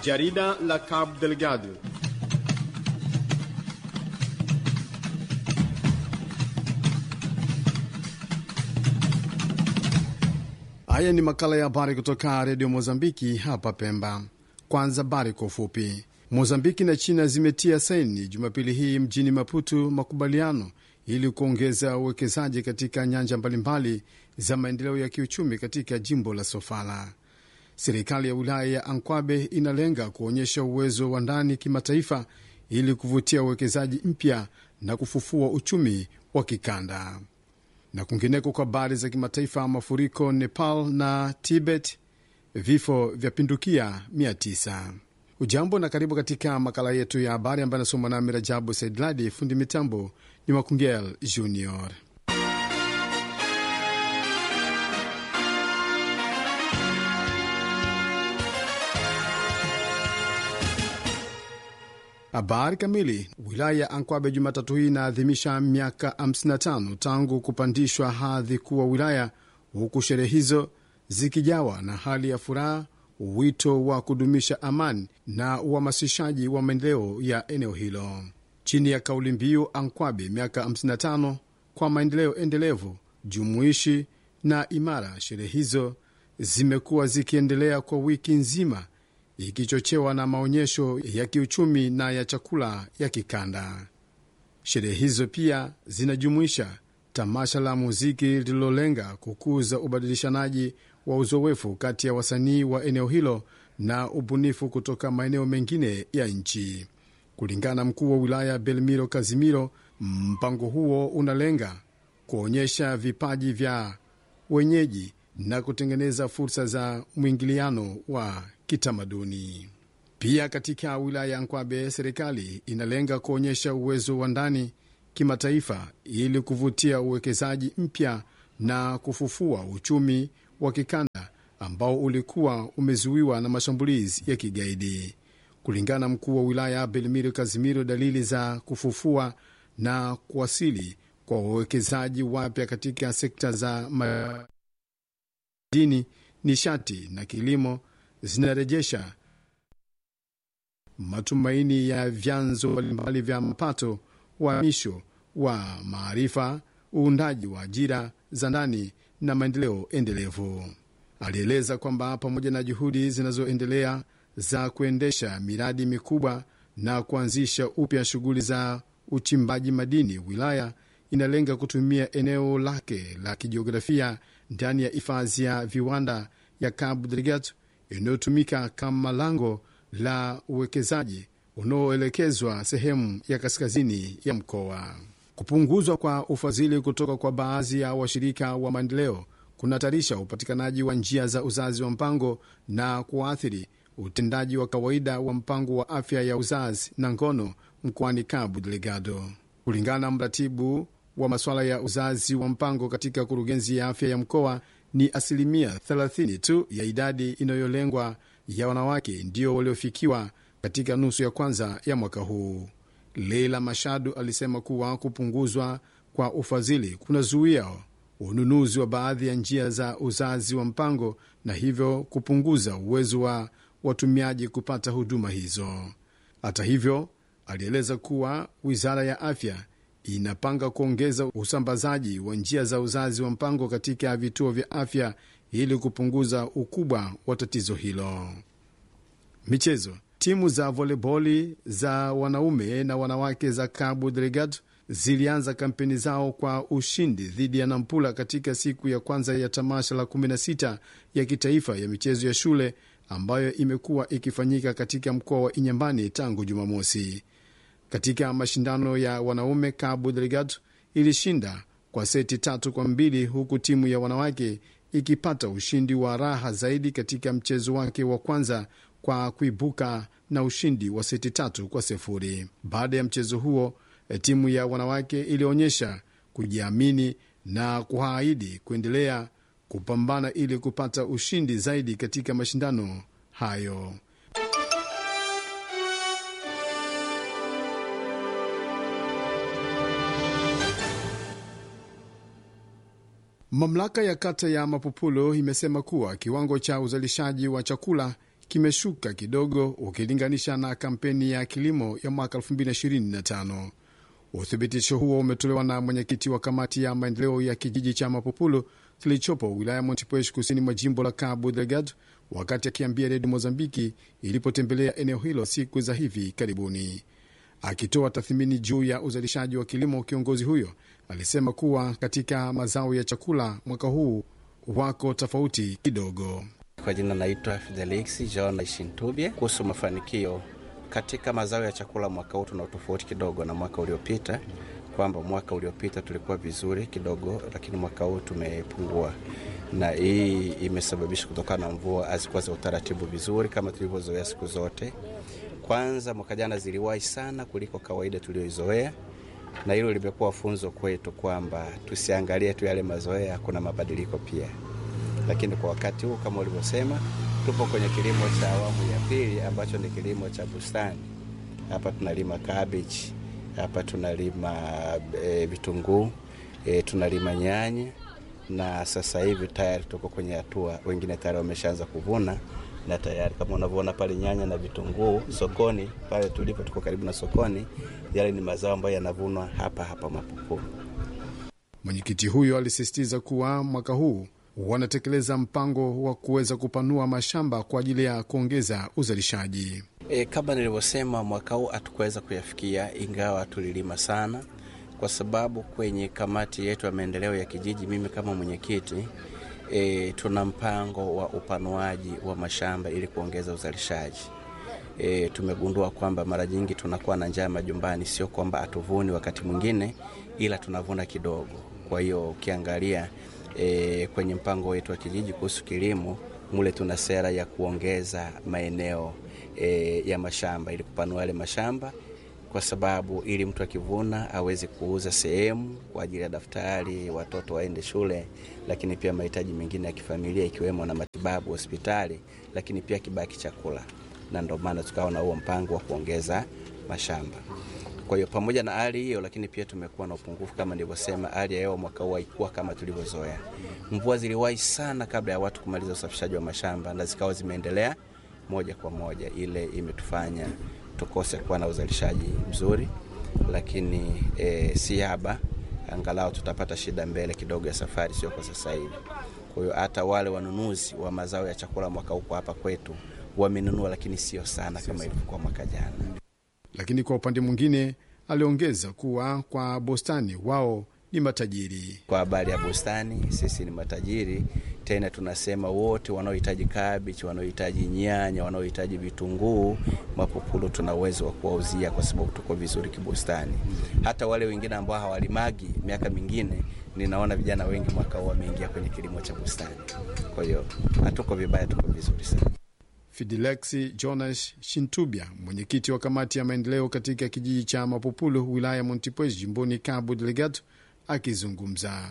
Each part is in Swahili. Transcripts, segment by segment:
Jarida la Cabo Delgado. Haya ni makala ya habari kutoka redio Mozambiki hapa Pemba. Kwanza habari kwa ufupi. Mozambiki na China zimetia saini Jumapili hii mjini Maputo makubaliano ili kuongeza uwekezaji katika nyanja mbalimbali za maendeleo ya kiuchumi katika jimbo la Sofala. Serikali ya wilaya ya Ankwabe inalenga kuonyesha uwezo wa ndani kimataifa ili kuvutia uwekezaji mpya na kufufua uchumi wa kikanda. Na kwingineko, kwa habari za kimataifa, mafuriko Nepal na Tibet, vifo vya pindukia 900. Ujambo na karibu katika makala yetu ya habari ambayo anasoma nami Rajabu Saidladi. Fundi mitambo ni Makungel Junior. Habari kamili. Wilaya ya Ankwabe Jumatatu hii inaadhimisha miaka 55 tangu kupandishwa hadhi kuwa wilaya, huku sherehe hizo zikijawa na hali ya furaha, wito wa kudumisha amani na uhamasishaji wa maendeleo ya eneo hilo chini ya kauli mbiu Ankwabe miaka 55 kwa maendeleo endelevu, jumuishi na imara. Sherehe hizo zimekuwa zikiendelea kwa wiki nzima ikichochewa na maonyesho ya kiuchumi na ya chakula ya kikanda. Sherehe hizo pia zinajumuisha tamasha la muziki lililolenga kukuza ubadilishanaji wa uzoefu kati ya wasanii wa eneo hilo na ubunifu kutoka maeneo mengine ya nchi. Kulingana na mkuu wa wilaya Belmiro Kazimiro, mpango huo unalenga kuonyesha vipaji vya wenyeji na kutengeneza fursa za mwingiliano wa kitamaduni. Pia katika wilaya ya Nkwabe, serikali inalenga kuonyesha uwezo wa ndani kimataifa ili kuvutia uwekezaji mpya na kufufua uchumi wa kikanda ambao ulikuwa umezuiwa na mashambulizi ya kigaidi. Kulingana na mkuu wa wilaya Belmiro Kazimiro, dalili za kufufua na kuwasili kwa wawekezaji wapya katika sekta za madini, nishati na kilimo zinarejesha matumaini ya vyanzo mbalimbali vya mapato, uhamisho wa maarifa, uundaji wa ajira za ndani na maendeleo endelevu. Alieleza kwamba pamoja na juhudi zinazoendelea za kuendesha miradi mikubwa na kuanzisha upya shughuli za uchimbaji madini, wilaya inalenga kutumia eneo lake la kijiografia ndani ya hifadhi ya viwanda ya Cabo Delgado inayotumika kama lango la uwekezaji unaoelekezwa sehemu ya kaskazini ya mkoa. Kupunguzwa kwa ufadhili kutoka kwa baadhi ya washirika wa maendeleo kunahatarisha upatikanaji wa njia za uzazi wa mpango na kuathiri utendaji wa kawaida wa mpango wa afya ya uzazi na ngono mkoani Cabo Delgado. Kulingana na mratibu wa masuala ya uzazi wa mpango katika kurugenzi ya afya ya mkoa, ni asilimia 30 tu ya idadi inayolengwa ya wanawake ndio waliofikiwa katika nusu ya kwanza ya mwaka huu. Leila Mashadu alisema kuwa kupunguzwa kwa ufadhili kunazuia ununuzi wa baadhi ya njia za uzazi wa mpango na hivyo kupunguza uwezo wa watumiaji kupata huduma hizo. Hata hivyo, alieleza kuwa wizara ya afya inapanga kuongeza usambazaji wa njia za uzazi wa mpango katika vituo vya afya ili kupunguza ukubwa wa tatizo hilo. Michezo. Timu za voleboli za wanaume na wanawake za Cabo Delgado zilianza kampeni zao kwa ushindi dhidi ya Nampula katika siku ya kwanza ya tamasha la 16 ya kitaifa ya michezo ya shule ambayo imekuwa ikifanyika katika mkoa wa Inyambani tangu Jumamosi. Katika mashindano ya wanaume, Cabo Delgado ilishinda kwa seti tatu kwa mbili huku timu ya wanawake ikipata ushindi wa raha zaidi katika mchezo wake wa kwanza kwa kuibuka na ushindi wa seti tatu kwa sifuri. Baada ya mchezo huo, timu ya wanawake ilionyesha kujiamini na kuahidi kuendelea kupambana ili kupata ushindi zaidi katika mashindano hayo. Mamlaka ya kata ya Mapupulo imesema kuwa kiwango cha uzalishaji wa chakula kimeshuka kidogo ukilinganisha na kampeni ya kilimo ya mwaka 2025. Uthibitisho huo umetolewa na mwenyekiti wa kamati ya maendeleo ya kijiji cha Mapopulu kilichopo wilaya Montepuez kusini mwa jimbo la Cabo Delgado wakati akiambia redio Mozambiki ilipotembelea eneo hilo siku za hivi karibuni. Akitoa tathmini juu ya uzalishaji wa kilimo, kiongozi huyo alisema kuwa katika mazao ya chakula mwaka huu wako tofauti kidogo. Kwa jina naitwa Fidelix John Shintubye. Kuhusu mafanikio katika mazao ya chakula mwaka huu, tuna tofauti kidogo na mwaka uliopita, kwamba mwaka uliopita tulikuwa vizuri kidogo, lakini mwaka huu tumepungua, na hii imesababishwa kutokana na mvua hazikuwa za utaratibu vizuri kama tulivyozoea siku zote. Kwanza mwaka jana ziliwahi sana kuliko kawaida tulioizoea, na hilo limekuwa funzo kwetu kwamba tusiangalie tu yale mazoea, kuna mabadiliko pia. Lakini kwa wakati huu kama ulivyosema, tupo kwenye kilimo cha awamu ya pili ambacho ni kilimo cha bustani. Hapa tunalima cabbage, hapa tunalima e, vitunguu e, tunalima nyanya, na sasa hivi tayari tuko kwenye hatua, wengine tayari wameshaanza kuvuna na tayari kama unavyoona pale nyanya na vitunguu sokoni pale tulipo, tuko karibu na sokoni. Yale ni mazao ambayo yanavunwa hapa hapa Mapupulu. Mwenyekiti huyo alisisitiza kuwa mwaka huu wanatekeleza mpango wa kuweza kupanua mashamba kwa ajili ya kuongeza uzalishaji. E, kama nilivyosema, mwaka huu hatukuweza kuyafikia, ingawa tulilima sana, kwa sababu kwenye kamati yetu ya maendeleo ya kijiji, mimi kama mwenyekiti E, tuna mpango wa upanuaji wa mashamba ili kuongeza uzalishaji. E, tumegundua kwamba mara nyingi tunakuwa na njaa majumbani, sio kwamba hatuvuni wakati mwingine, ila tunavuna kidogo. Kwa hiyo ukiangalia e, kwenye mpango wetu wa kijiji kuhusu kilimo, mule tuna sera ya kuongeza maeneo e, ya mashamba ili kupanua yale mashamba kwa sababu ili mtu akivuna aweze kuuza sehemu kwa ajili ya daftari, watoto waende shule, lakini pia mahitaji mengine ya kifamilia ikiwemo na matibabu hospitali, lakini pia kibaki chakula, na ndio maana tukawa na huo mpango wa kuongeza mashamba. Kwa hiyo pamoja na hali hiyo, lakini pia tumekuwa na upungufu kama nilivyosema. Hali ya hewa mwaka huu haikuwa kama tulivyozoea. Mvua ziliwahi sana kabla ya watu kumaliza usafishaji wa mashamba na zikawa zimeendelea moja kwa moja, ile imetufanya tukose kuwa na uzalishaji mzuri, lakini e, si haba, angalau tutapata shida mbele kidogo ya safari, sio kwa sasa hivi. Kwa hiyo hata wale wanunuzi wa mazao ya chakula mwaka huko hapa kwetu wamenunua, lakini sio sana kama ilivyokuwa mwaka jana. Lakini kwa upande mwingine, aliongeza kuwa kwa bustani wao ni matajiri. Kwa habari ya bustani, sisi ni matajiri tena. Tunasema wote wanaohitaji kabichi, wanaohitaji nyanya, wanaohitaji vitunguu, Mapupulu tuna uwezo wa kuwauzia kwa sababu tuko vizuri kibustani. Hata wale wengine ambao hawalimagi miaka mingine, ninaona vijana wengi mwaka huu wameingia kwenye kilimo cha bustani. Kwa hiyo hatuko vibaya, tuko vizuri sana. Fidelexi Jonas Shintubya, mwenyekiti wa kamati ya maendeleo katika kijiji cha Mapupulu, wilaya ya Montepuez, jimboni Cabo Delgado, akizungumza.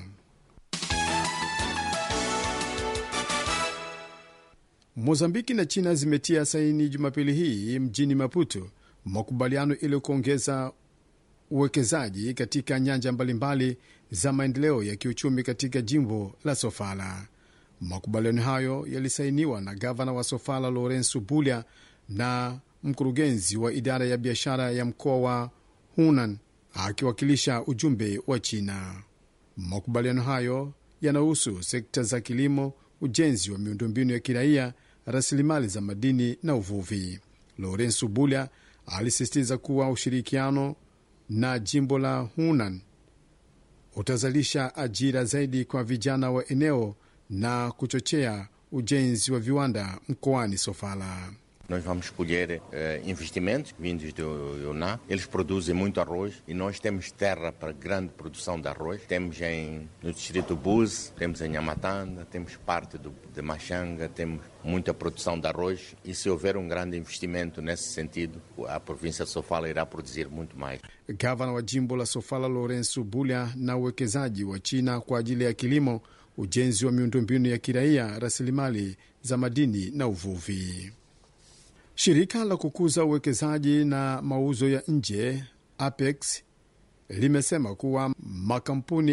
Mozambiki na China zimetia saini Jumapili hii mjini Maputo makubaliano ili kuongeza uwekezaji katika nyanja mbalimbali za maendeleo ya kiuchumi katika jimbo la Sofala. Makubaliano hayo yalisainiwa na gavana wa Sofala Lorenzo Bulya na mkurugenzi wa idara ya biashara ya mkoa wa Hunan akiwakilisha ujumbe wa China. Makubaliano hayo yanahusu sekta za kilimo, ujenzi wa miundombinu ya kiraia, rasilimali za madini na uvuvi. Lorenzo Bulya alisisitiza kuwa ushirikiano na jimbo la Hunan utazalisha ajira zaidi kwa vijana wa eneo na kuchochea ujenzi wa viwanda mkoani Sofala. Nós vamos colher eh, investimentos vindos do Yunnan. Eles produzem muito arroz e nós temos terra para grande produção de arroz. Temos em, no distrito Buse, temos em Amatanda, temos parte do, de Machanga, temos muita produção de arroz. E se houver um grande investimento nesse sentido, a província de Sofala irá produzir muito mais. Gavana wa jimbo la Sofala Lorenzo Bulya na uwekezaji wa China kwa ajili ya kilimo, ujenzi wa miundombinu ya kiraia, rasilimali za madini na uvuvi. Shirika la kukuza uwekezaji na mauzo ya nje APEX limesema kuwa makampuni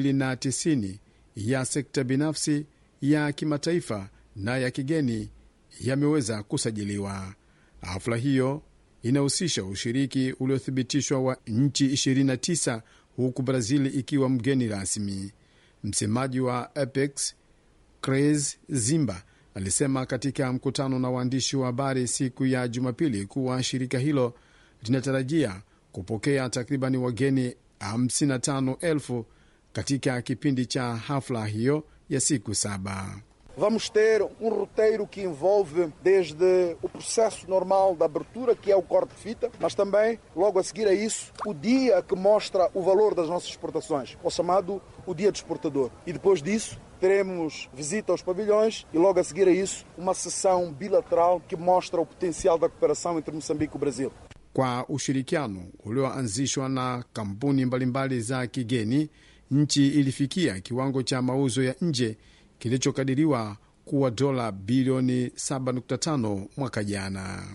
2090 ya sekta binafsi ya kimataifa na ya kigeni yameweza kusajiliwa. Hafla hiyo inahusisha ushiriki uliothibitishwa wa nchi 29 huku Brazil ikiwa mgeni rasmi. Msemaji wa Apex Cres Zimba alisema katika mkutano na waandishi wa habari siku ya Jumapili kuwa shirika hilo linatarajia kupokea takribani wageni 55,000 katika kipindi cha hafla hiyo ya siku saba. Vamos ter um roteiro que envolve desde o processo normal da abertura, que é o corte de fita, mas também, logo a seguir a isso, o dia que mostra o valor das nossas exportações, o chamado o Dia do Exportador. E depois disso, teremos visita aos pavilhões e, logo a seguir a isso, uma sessão bilateral que mostra o potencial da cooperação entre Moçambique e o Brasil. Kwa ushirikiano ulioanzishwa na kampuni mbalimbali za kigeni, nchi ilifikia kiwango cha mauzo ya nje kilichokadiriwa kuwa dola bilioni 7.5 mwaka jana.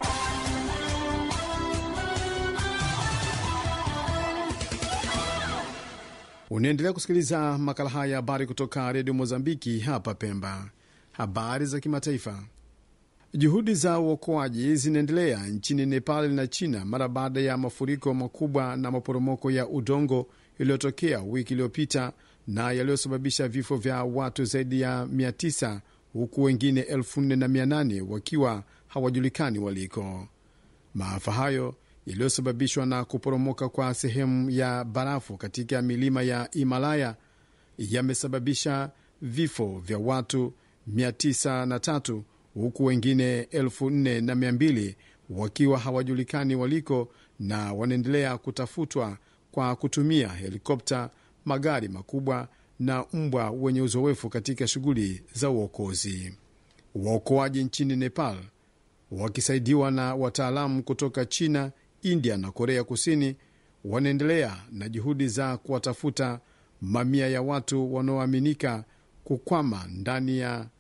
Unaendelea kusikiliza makala haya habari kutoka redio Mozambiki hapa Pemba. Habari za kimataifa. Juhudi za uokoaji zinaendelea nchini Nepal na China mara baada ya mafuriko makubwa na maporomoko ya udongo yaliyotokea wiki iliyopita na yaliyosababisha vifo vya watu zaidi ya 900 huku wengine 4800 wakiwa hawajulikani waliko. Maafa hayo yaliyosababishwa na kuporomoka kwa sehemu ya barafu katika milima ya Himalaya yamesababisha vifo vya watu 903 huku wengine 4200 wakiwa hawajulikani waliko na wanaendelea kutafutwa kwa kutumia helikopta, magari makubwa na mbwa wenye uzoefu katika shughuli za uokozi. Waokoaji nchini Nepal wakisaidiwa na wataalamu kutoka China, India na Korea Kusini wanaendelea na juhudi za kuwatafuta mamia ya watu wanaoaminika kukwama ndani ya